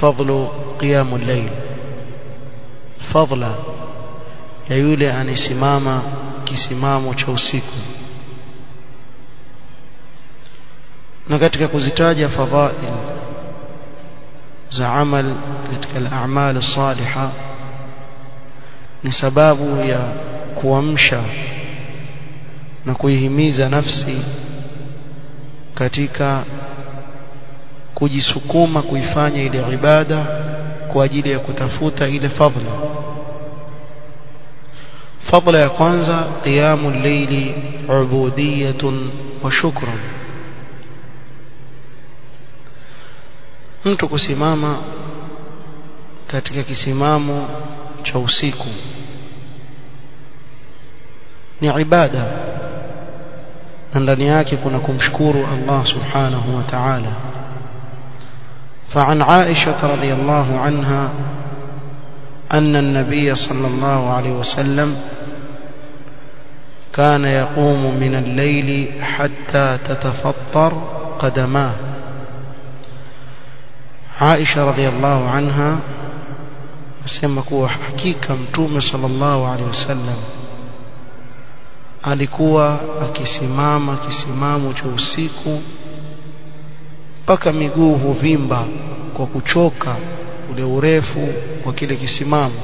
fadlu qiyamul layl fadla ya yule anisimama kisimamo cha usiku na katika kuzitaja fadhail za amal katika al-a'mal as-salihah ni sababu ya kuamsha na kuihimiza nafsi katika kujisukuma kuifanya ile ibada kwa ajili ya kutafuta ile fadhila fadhila ya kwanza qiyamul layli ubudiyatun wa shukrun mtu kusimama katika kisimamo cha usiku ni ibada na ndani yake kuna kumshukuru Allah subhanahu wa ta'ala فعن عائشة رضي الله عنها أن النبي صلى الله عليه وسلم كان يقوم من الليل حتى تتفطر قدماه عائشة رضي الله عنها asema kuwa hakika mtume sallallahu alaihi wasallam alikuwa akisimama kisimamo cha usiku mpaka miguu huvimba kwa kuchoka ule urefu wa kile kisimamo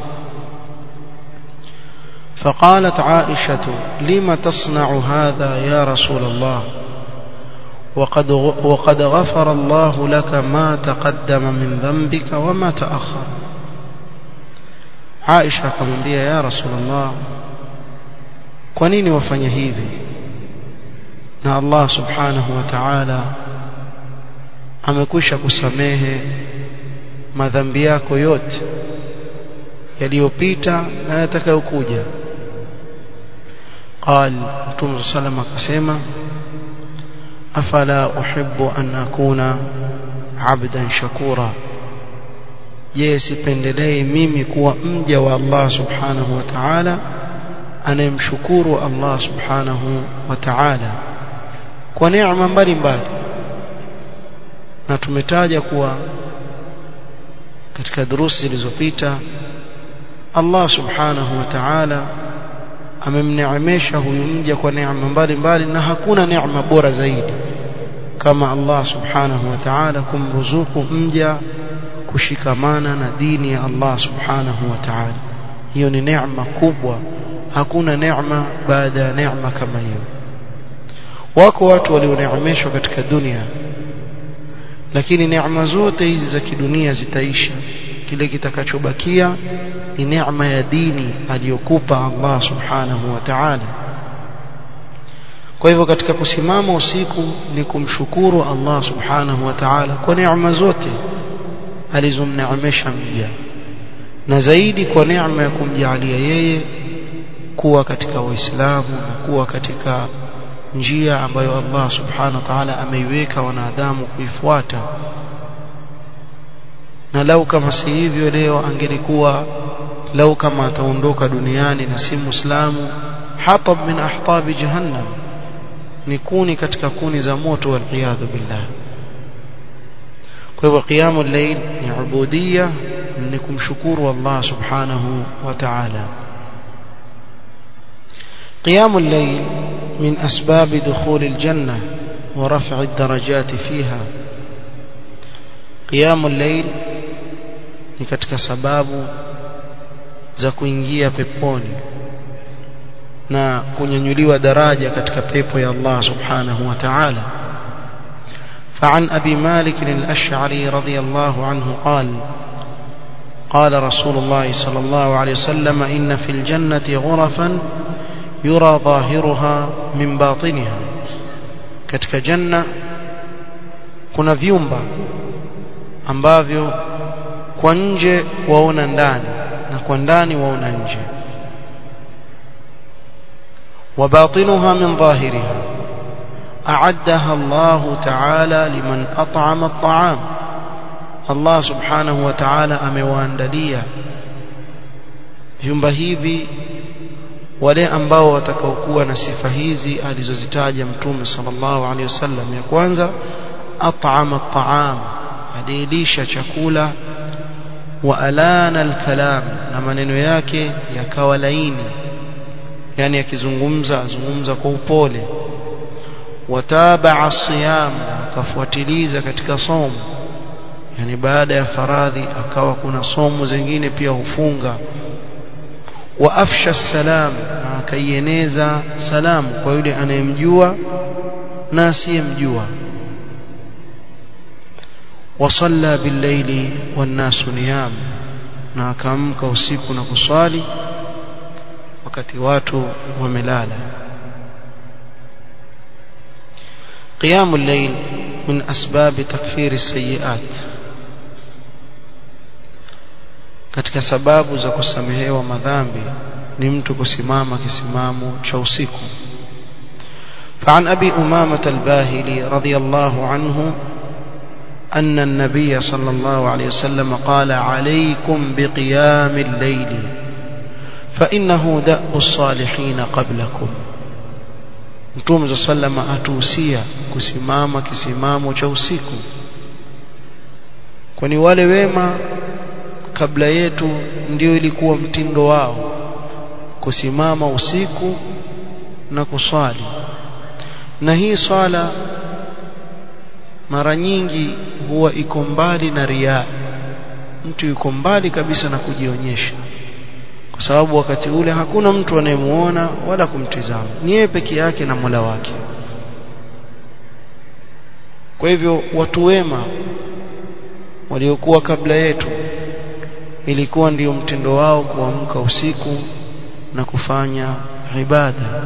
فقالت عائشة لم تصنع هذا يا رسول الله وقد وقد غفر الله لك ما تقدم من ذنبك وما تأخر Aisha akamwambia ya Rasulullah kwa nini wafanya hivi na Allah subhanahu wa ta'ala amekwisha kusamehe madhambi yako yote yaliyopita na yatakayokuja قال Mtume sallam akasema afala uhibbu an akuna abdan shakura je sipendelei mimi kuwa mja wa Allah subhanahu wa ta'ala anayemshukuru Allah subhanahu wa ta'ala kwa neema mbalimbali na tumetaja kuwa katika durusi zilizopita Allah subhanahu wa ta'ala amemneemesha huyu mja kwa neema mbalimbali na hakuna neema bora zaidi kama Allah subhanahu wa ta'ala kumruzuku mja kushikamana na dini ya Allah subhanahu wa ta'ala hiyo ni neema kubwa hakuna neema baada ya neema kama hiyo wako watu walioneemeshwa katika dunia lakini neema zote hizi za kidunia zitaisha kile kitakachobakia ni neema ya dini aliyokupa Allah subhanahu wa ta'ala kwa hivyo katika kusimama usiku ni kumshukuru Allah subhanahu wa ta'ala kwa neema zote alizomneemesha mja na zaidi kwa neema ya kumjalia yeye kuwa katika waislamu na kuwa katika njia ambayo Allah subhanahu wa ta'ala ameiweka wanadamu kuifuata na lau kama si hivyo leo angelikuwa lau kama ataondoka duniani na si muislamu hatab min ahtab jahannam ni kuni katika kuni za moto wal billah kwa hivyo qiyamul layl ni ubudiyya ni kumshukuru Allah subhanahu wa ta'ala qiyamul layl min asbab dukhul aljanna wa raf' ad-darajat fiha qiyamul layl ni katika sababu za kuingia peponi na kunyanyuliwa daraja katika pepo ya Allah subhanahu wa ta'ala فعن أبي مالك الأشعري رضي الله عنه قال قال رسول الله صلى الله عليه وسلم إن في الجنة غرفا يرى ظاهرها من باطنها katika janna kuna vyumba ambavyo kwa nje waona ndani na kwa ndani waona nje وباطنها من ظاهرها أعدها الله تعالى لمن أطعم الطعام الله سبحانه وتعالى amewaandalia vyumba hivi wale ambao watakaokuwa na sifa hizi alizozitaja mtume sallallahu alaihi wasallam ya kwanza at'ama at'am alilisha chakula wa alana alkalam na maneno yake yakawa laini yani akizungumza azungumza kwa upole watabaa siyam akafuatiliza katika somo yani baada ya faradhi akawa kuna somo zingine pia hufunga wa afsha salam na akaieneza salamu kwa yule anayemjua na asiyemjua wasalla billaili wannasu niyam na akaamka usiku na kuswali wakati watu wamelala قيام الليل من أسباب تكفير السيئات katika sababu za kusamehewa madhambi ni mtu kusimama kisimamo cha usiku فعن أبي أمامة الباهلي رضي الله عنه أن النبي صلى الله عليه وسلم قال عليكم بقيام الليل فإنه دأب الصالحين قبلكم Mtume za sallama atuhusia kusimama kisimamo cha usiku kwani wale wema kabla yetu ndio ilikuwa mtindo wao kusimama usiku na kuswali na hii swala mara nyingi huwa iko mbali na riaa mtu yuko mbali kabisa na kujionyesha kwa sababu wakati ule hakuna mtu anayemuona wala kumtizama ni yeye peke yake na Mola wake kwa hivyo watu wema waliokuwa kabla yetu ilikuwa ndiyo mtindo wao kuamka usiku na kufanya ibada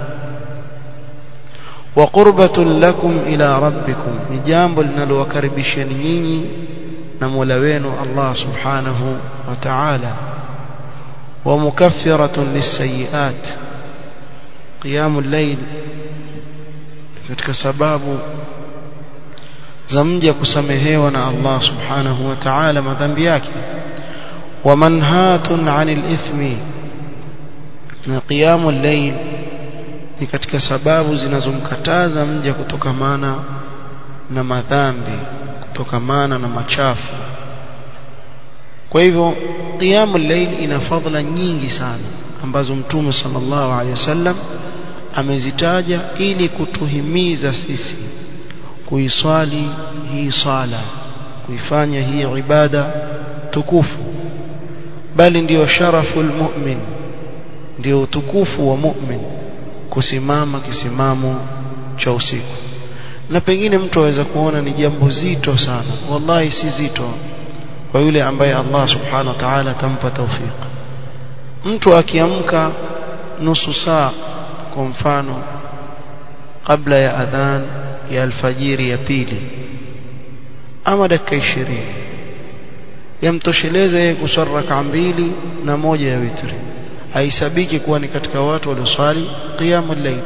wa qurbatun lakum ila rabbikum ni jambo linalowakaribisheni nyinyi na Mola wenu Allah subhanahu wa ta'ala wa mukaffiratun lisayiat qiyamul layl katika sababu za mja kusamehewa na Allah subhanahu wa ta'ala madhambi yake wa manhatun 'anil ithmi na qiyamul layl ni katika sababu zinazomkataza mja kutokamana na madhambi kutokamana na machafu kwa hivyo qiyamul layl ina fadhila nyingi sana ambazo mtume sallallahu alaihi wasallam amezitaja ili kutuhimiza sisi kuiswali hii sala kuifanya hii ibada tukufu bali ndiyo sharaful mu'min ndio utukufu wa mu'min kusimama kisimamo cha usiku na pengine mtu aweza kuona ni jambo zito sana wallahi si zito kwa yule ambaye Allah subhanahu wa ta'ala atampa tawfik mtu akiamka nusu saa kwa mfano kabla ya adhan ya alfajiri ya pili ama dakika 20 yamtosheleza yeye kuswali raka mbili na moja ya witri haisabiki kuwa ni katika watu walioswali qiyamul layl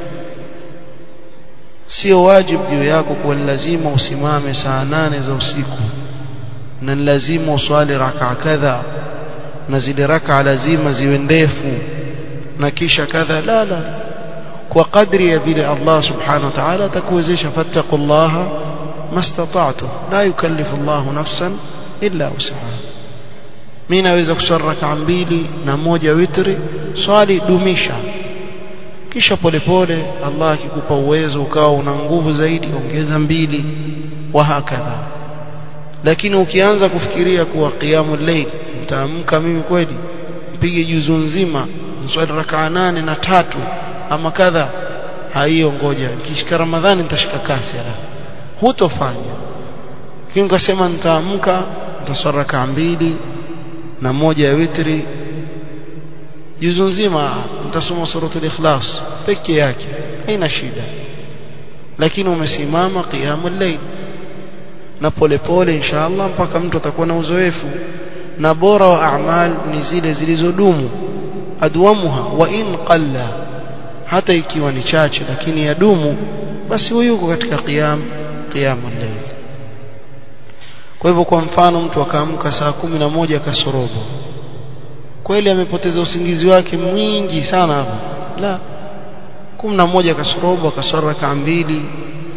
sio wajibu juu yako kuwa lazima usimame saa nane za usiku na lazima uswali raka kadha na zile raka lazima ziwe ndefu na kisha kadha la la kwa kadri ya vile Allah subhanahu wa ta'ala atakuwezesha fattaqullaha mastata'tu la yukallifu Allah nafsan illa wus'aha mimi naweza kuswali raka mbili na moja witri swali dumisha kisha polepole Allah akikupa uwezo ukawa una nguvu zaidi ongeza mbili wa hakadha lakini ukianza kufikiria kuwa qiyamul layl mtaamka mimi kweli mpige juzu nzima mswali rakaa nane na tatu ama kadha haiyo ngoja kishika ramadhani nitashika kasi alafu hutofanya lakini ukasema nitaamka nitaswali rakaa mbili na moja ya witri juzu nzima nitasoma suratul ikhlas peke yake haina shida lakini umesimama qiyamul layl na polepole inshallah mpaka mtu atakuwa na uzoefu na bora wa a'mal ni zile zilizodumu adwamuha wa in qalla hata ikiwa ni chache lakini yadumu basi huyu yuko katika qiyam qiyamul layl kwa hivyo kwa mfano mtu akaamka saa kumi na moja kasorobo kweli amepoteza usingizi wake mwingi sana hapo la kumi na moja kasorobo akaswali raka mbili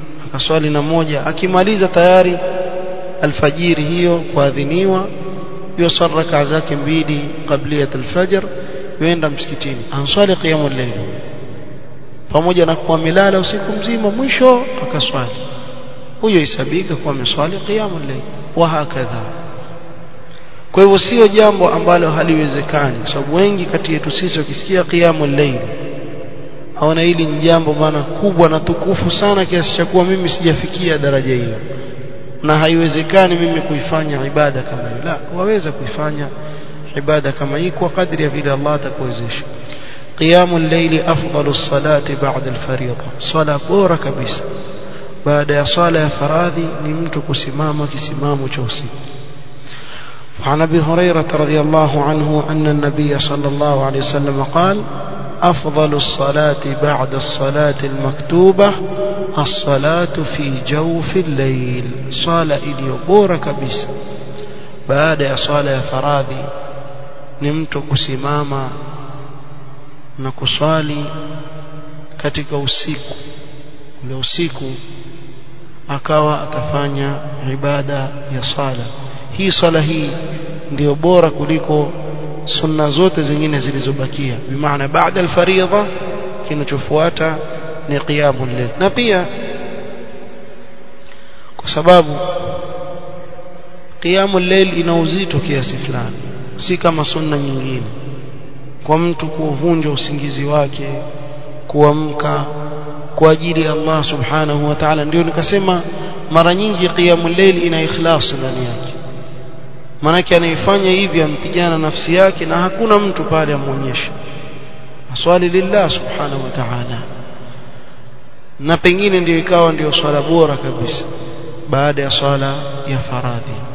akaswali na moja akimaliza tayari alfajiri hiyo kuadhiniwa yusalla raka zake mbili qabliyat alfajr yuenda msikitini answali qiyamul layl pamoja na kuwa milala usiku mzima mwisho akaswali huyo isabika kuwa ameswali qiyamul layl wa hakadha kwa hivyo sio jambo ambalo haliwezekani kwa sababu wengi kati yetu sisi wakisikia qiyamul layl haona hili ni jambo bana kubwa na tukufu sana kiasi cha kuwa mimi sijafikia daraja hiyo na haiwezekani mimi kuifanya ibada kama hiyo la waweza kuifanya ibada kama hii kwa kadri ya vile Allah atakuwezesha قيام الليل أفضل الصلاة بعد الفريضة صلاة بورا كبيسة بعد صلاة فراذي نمت كسمام كسمام توسي وعن أبي هريرة رضي الله عنه أن النبي صلى الله عليه وسلم قال أفضل الصلاة بعد الصلاة المكتوبة الصلاة في جوف الليل صلاة إلي بورا كبيسة بعد صلاة فراذي نمت كسمام na kuswali katika usiku ule usiku akawa atafanya ibada ya sala hii swala hii ndiyo bora kuliko sunna zote zingine zilizobakia bimaana baada alfaridha kinachofuata ni qiyamul layl na pia kwa sababu qiyamul layl ina uzito kiasi fulani si kama sunna nyingine kwa mtu kuvunja usingizi wake kuamka kwa ajili ya Allah subhanahu wa ta'ala ndio nikasema mara nyingi qiyamul layl ina ikhlas ndani yake manake anaifanya hivi ampigana nafsi yake na hakuna mtu pale amuonyesha aswali lillah subhanahu wa ta'ala na pengine ndio ikawa ndio swala bora kabisa baada ya swala ya faradhi